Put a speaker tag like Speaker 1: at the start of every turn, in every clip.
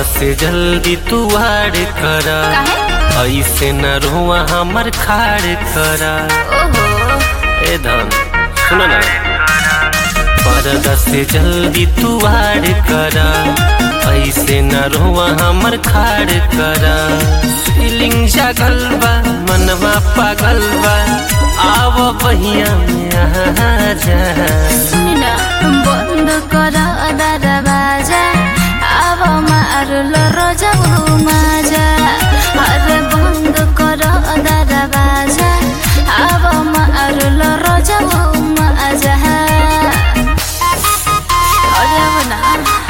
Speaker 1: से जल्दी तू वाड़ कर
Speaker 2: काहे?
Speaker 1: ऐसे न रोआ हमर खाड़ कर
Speaker 2: ओहो
Speaker 1: ए धन सुन ना पर्दा से जल्दी तू वाड़ कर ऐसे न रोआ हमर खाड़ कर फीलिंग जागल बा मनवा पागल बा आव बहिया में आ जा
Speaker 2: सुन बंद कर दरवाजा अब मारल रजऊ माजा अरे बंद कर दरवाजा अब मारल रजऊ माजा अरे अब ना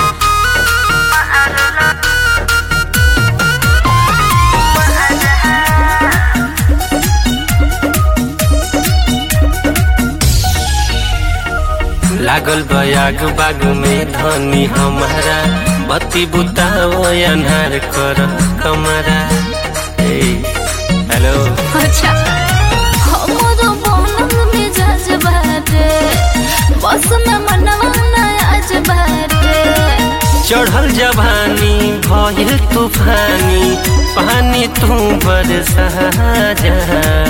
Speaker 1: लागल बयाग बाग में धनी हमारा बत्ती बुताओ अन्हार कर कमरा ए हेलो
Speaker 2: अच्छा हमरो बनल मिजाज बाटे बस में मनवा आज बाटे
Speaker 1: चढ़ल जवानी भइल तूफानी पानी तू बरसा जा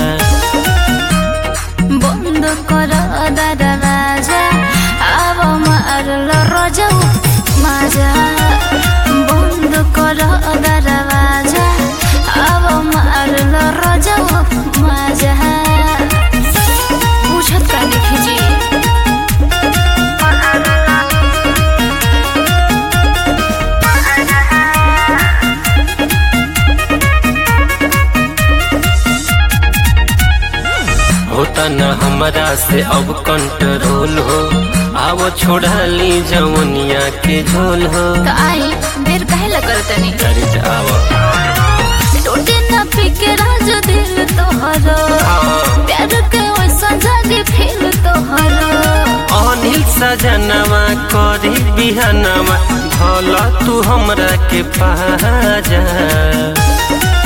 Speaker 2: बंद कर दरवाजा अब मारल रजऊ माजा बंद कर दरवाजा अब मारल रजऊ माजा पूछत का लिखी जी
Speaker 1: होता न हमरा से अब कंट्रोल हो आओ छोड़ा ली जवनिया के झोल हो
Speaker 2: तो आई देर काहे लगल तनी
Speaker 1: चल जाओ
Speaker 2: टूटे न पिके राज दिल तोहरो प्यार के वैसा जागे फिर तोहरो
Speaker 1: अनिल सजनवा करी बिहनवा भला तू हमरा के पाजा